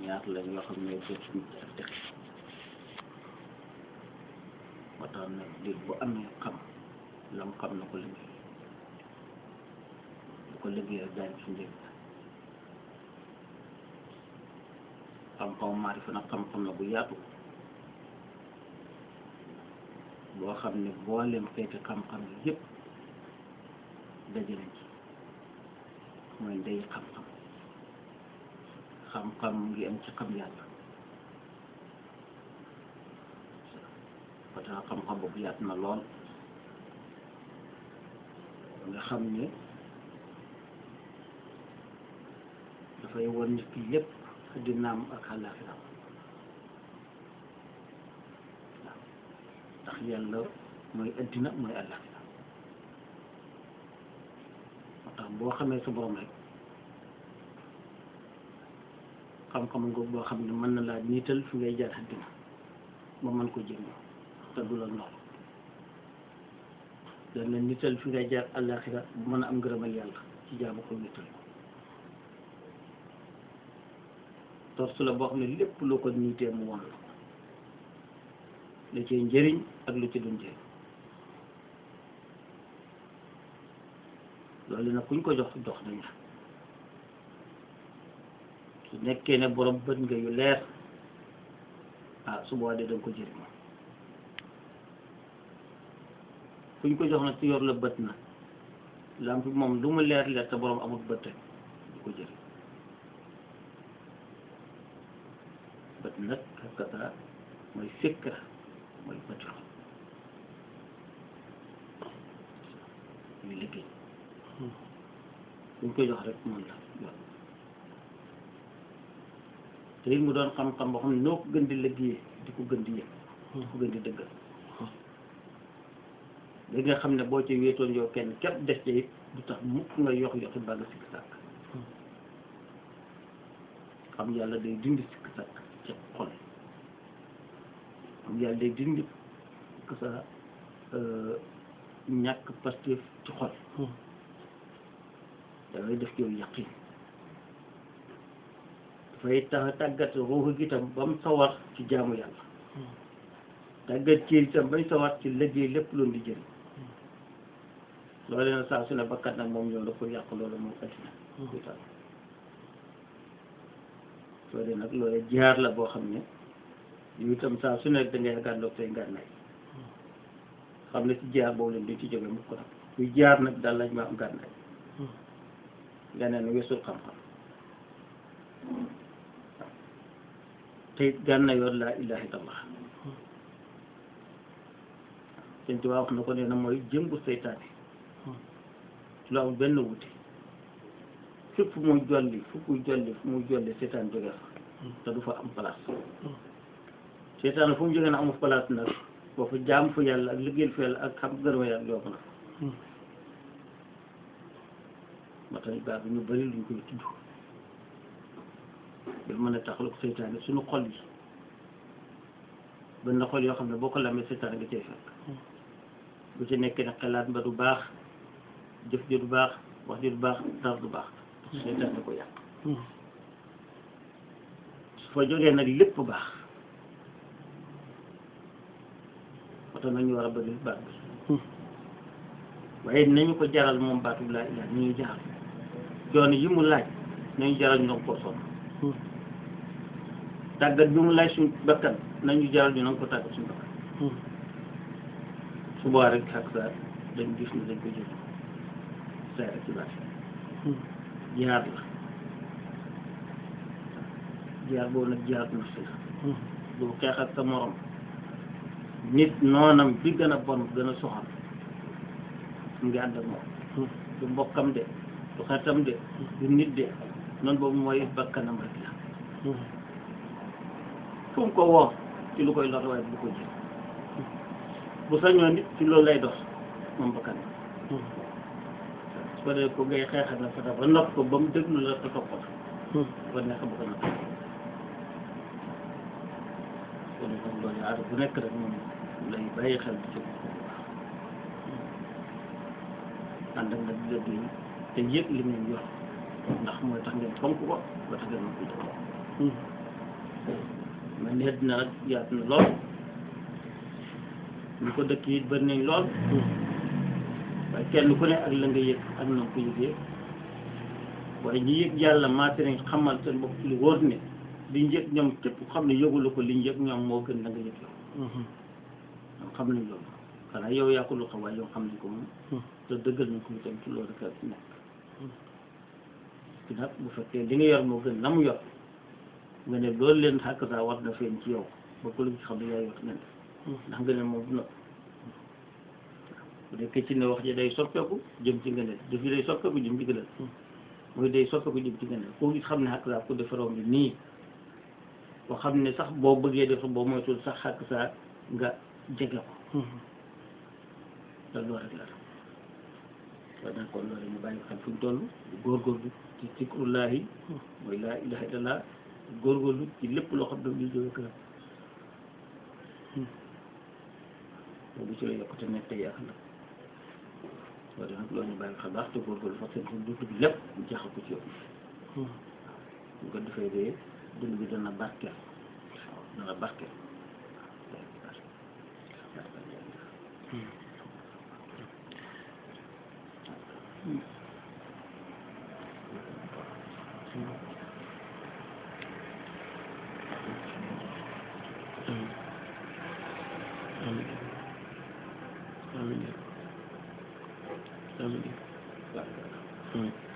ñaar lañ yoo xam ne jot nit ak texe moo tax nag nit bu amee xam lam xam na ko liggéey bu ko liggéey rek daañu ci njëriñ xam-xam maarifa nag xam-xam na bu yaatu boo xam ne booleem xeeti xam-xam yi yëpp dajale ci mooy ndey xam-xam xam-xam ngi am ci xam yàlla parce que xam-xam boobu yaatu na lool nga xam ne dafay won nit ki lépp addinaam ak àllaaxiraam waaw ndax yàlla mooy addina mooy àllaaxira moo tax boo xamee sa borom rek xam-xam nga boo xam ne mën na laa niital fi ngay jaar addina ba mën ko jëriñoo te du la noonu dana nital fi ngay jaar àllaaxira bu mën a am ngërëmal yàlla ci jaamu ko nital ko torsu la boo xam ne lépp loo ko niitee mu won la ko la cee njëriñ ak lu ci du njëriñ loolu nag kuñ ko jox dox nañu su nekkee ne borom bët nga yu leer ah su boobaa de danga ko jëriñoo kuñ ko jox nag ci yor la bët na lamp bi moom lu mu leer leer te borom amul bët rek du ko jëriñ bët nag kaka mooy fikra mooy bët yoo muy liggéey kuñ ko jox rek moom la yor te it mu doon xam-xam boo xam ne noo ko gën di liggéeyee di ko gën di yëg di ko gën di dëggal li nga xam ne boo ci wéetoon yow kenn képp des ci it du tax mukk nga yox yoxi ba nga sikk sàkk xam yàlla day dindi sikk sàkk ci xol xam yàlla day dindi que ça ñàkk pastéef ci xol dafay def ci yow yaqin dafay tax tàggat ruuxu gi tam ba mu sawar ci jaamu yàlla tàggat ci itam bañ sawar ci liggéey lépp loolu di jëriñ loolu na saa su ne bakkat nag moom ñëw la pour yàq loolu moom addina kuy taal soo dee nag loolu jaar la boo xam ne yow itam saa su ne da ngay gàddoog say ngànnaay xam ne ci jaar boobu leen duñ ci jóge mukk nag kuy jaar nag daal lañ ma am ngànnaay leneen weesul xam-xam te it gànnaay yoon laa ilaha illallah sëñ Tuubaa wax na ko nee na mooy jëmbu seytaane lu am benn wuti fépp fu muy jolli fu muy jolli fu muy jolli seytaan jóge fa te du fa am place seytaan fu mu jógee na amul place nag boo fa jaam fu yàlla ak liggéeyal fa yàlla ak xam gërëma yàlla yomb na moo tax baax bi ñu bëri luñ koy tudd ba mën a taxalu ko seytaane suñu xol yi benn xol yoo xam ne boo ko lamee seytaane nga cay fekk bu ci nekkee ne xalaat ba du baax jëf ji du baax wax ji du baax dara du baax seytaan da ko yàq su fa jógee nag lépp baax moo tax nag ñu war a bëri baat bi waaye nañu ko jaral moom baatu laa ilaa ni ñuy jaral joon yi mu laaj nañu jaral ñu nanga ko sonn tàggat bi mu laaj suñ bakkan nañu jaral ñu nanga ko tàggat suñu bakkan su boobaa rek ak sa dañ gis ne dañ ko jël saa rek ci baax jaar la jaar boobu nag jaar na si la du xeex ak sa morom nit noonam bi gën a bon gën a soxal mu ngi ànd ak moom du mbokkam de du xaritam de du nit de noonu boobu mooy bakkanam rek la fu mu ko woo ci lu koy lor waaye bu ko jël bu sañoon nit ci loolu lay dox moom bakkan su ko dee ko ngay xeexal la fa ba nopp ko ba mu déglu la te topp la ba neex bu ko natt kon kon loolu aada bu nekk rek moom lay bàyyi xel ci bu baax ànd ak nag liggéey te yëg li ngeen yor ndax mooy tax ngeen fonk ko ba tax ngeen mën ko jox man ne dina nag yaatu na lool ñu ko dëkk it bëri nañ lool waaye kenn ku ne ak la nga yëg ak na nga ko yëgee waaye ñi yëg yàlla maate nañ xamal seen bopp lu wóor ne liñ yëg ñoom képp xam ne yëgulu ko liñ yëg ñoom moo gën la nga yëg yow ñoom xam nañ loolu xanaa yow yaa ko lu xam waaye yow xam nañ ko moom te dëggal nañ ko itam ci loolu rek a nekk ci nag bu fekkee li nga yor moo gën la mu yor nga ne loolu leen xàkk saa war na feeñ ci yow ba ku la xam ne yaa yor nga ne ndax nga ne moom du na bu dee ci ne wax ji day soppeeku jëm ci nga ne daf yi day soppeeku jëm ci nga ne mooy day soppeeku jëm ci nga ne koo gis xam ne xàkk saa ku defaroon bi nii boo xam ne sax boo bëggee def boo moytul sax xàkk saa nga jege ko te loolu rek la waaye nag kon loolu ñu bàyyi xel fu ñu toll góorgóorlu ci zikrullahi mooy laa ilaha illallah góorgóorlu ci lépp loo xam ne ñu jóge këram boobu ci la yokkute nekk tey ak la waaye nag loolu ñu bàyyi xel baax te góorgóorlu fa seen dund bi lépp ñu jeexal ko ci yow ñu ko defee dee dund bi dana barkeel dana barkeel Amin. Amin. Amin.